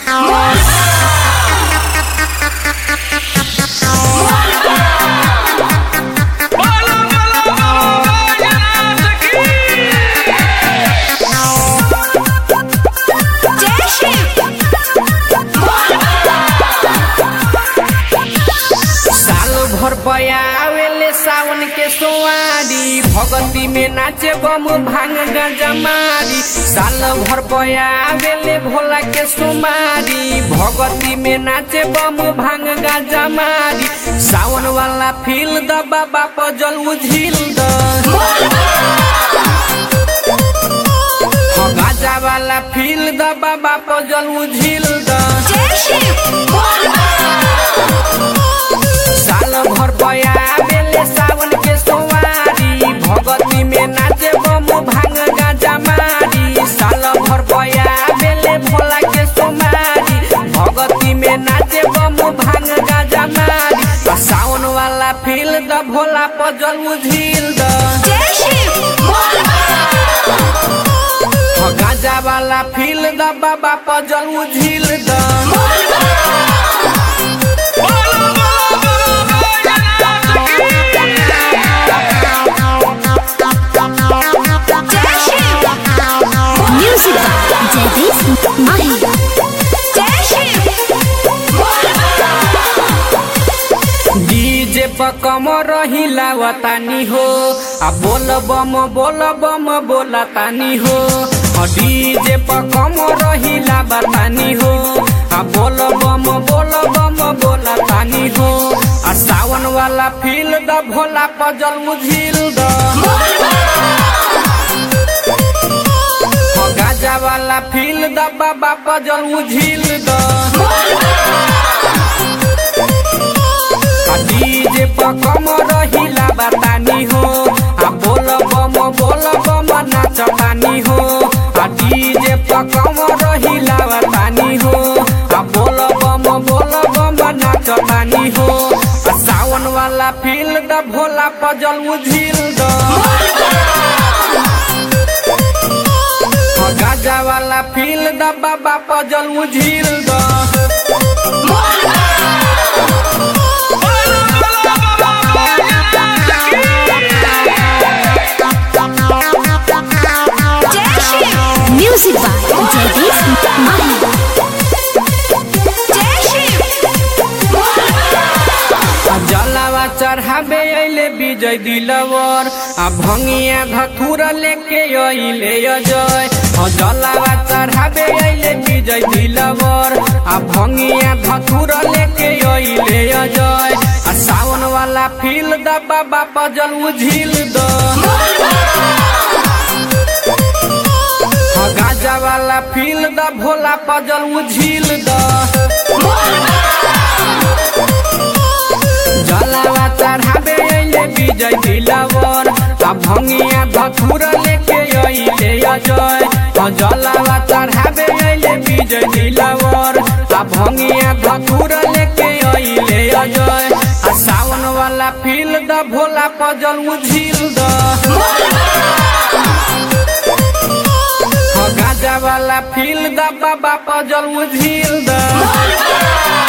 बोलो बोलो बोलो बैजनाथ की साल भर पयावेले सावन के सोवारी भगती में नाचे बम भांग गांजा मारी साल भर पयावेले भोला के सोमारी भगती में नाचे बम भांग गांजा मारी सावन वाला फील द बाबा पजल उझिल द हाँ, गांजा वाला फील द बाबा पजल उझिल द साल भर पया बेले सावन के सोवारी भगती में नाचे बम भांग गाजा मारी साल भर पया बेले भोला के सोमारी भगती में नाचे बम भांग गाजा मारी आ सावन वाला फील द भोला पजल उझिल द हाँ, गाजा वाला फील द बाबा पजल उझिल द बोलो बोलो बोलो Baijnath Music by Jagdish Mahi. DJ पर कम रहिला वतानी हो आ बोल बम बोल बम बोला तानी हो आ डीजे पर कम रहिला बतानी हो आ बोल बम बोल बम बोला तानी हो आ सावन वाला फील द भोला पजल मुझिल द हाँ, गाजा वाला फील द बाबा पजल मुझिल द आ डीजे पर कम रहिला बतानी हो आ बोल बम बोल बम नाचतानी हो आ डीजे पर कम रहिला बतानी हो आ बोल बम बोल बम नाचतानी हो आ सावन वाला फील द भोला पजल उझिल द हाँ, गाजा वाला फील द बाबा पजल उझिल द बोलो बोलो बोलो Baijnath Music by Jagdish Mahi. आ जलावा चढ़ाबे अइले विजय दिलवर आ भंगिया धथुर लेके अइले अजय आ जलावा चढ़ाबे अइले विजय दिलवर आ भंगिया धथुर लेके अइले अजय आ सावन वाला फील द बाबा पजल उझिल द हाँ, गाजा वाला फील द भोला पजल उझिल द जलावा चढ़ाबे अइले विजय दिलवर आ भंगिया धथुर लेके अइले अजय आ जलावा चढ़ाबे अइले विजय दिलवर आ भंगिया धथुर लेके अइले अजय आ सावन वाला फील द भोला पजल उझिल द हाँ, गाजा वाला फील द बाबा पजल उझिल द